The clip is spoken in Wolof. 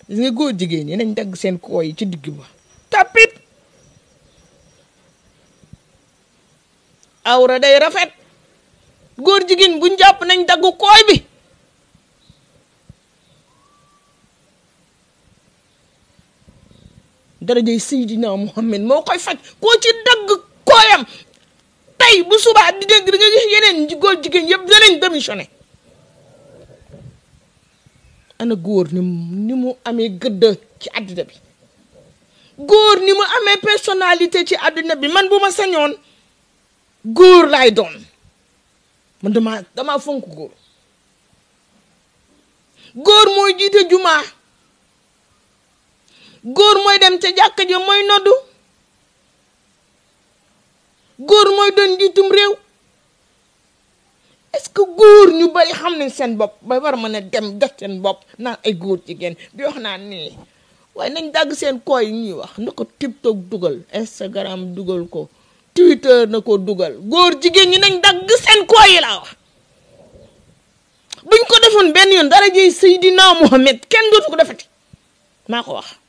gis nga góor jigéen ñi nañ dagg seen koo yi ci digg ba tapit awra day rafet góor jigéen buñ jàpp nañ dagg kooy bi darajay Seydina Muhammad moo koy faj koo ci dagg kooyam tey bu subaa di dégg da nga gis yeneen góor jigéen yëpp danañ démissionné ana góor ni ni mu amee gëdd ci àddina bi góor ni mu amee personnalité ci àdduna bi man bu ma sañoon góor laay doon man dama dama fonk góor góor mooy jiite jumaa góor mooy dem ca jàkka ja mooy noddu góor mooy doon njiitum réew est-ce que góor ñu bari xam nañ seen bopp ba war mën a dem def seen bopp naan ay góor jigéen di wax naan nii waaye nañ dagg seen koo yi ñuy wax na ko TikTok dugal Instagram dugal ko Twitter na ko dugal góor jigéen ñi nañ dagg seen koo yi laa wax buñ ko defoon benn yoon dara jëy Seydina Mohamed kenn dootu ko defati maa ko wax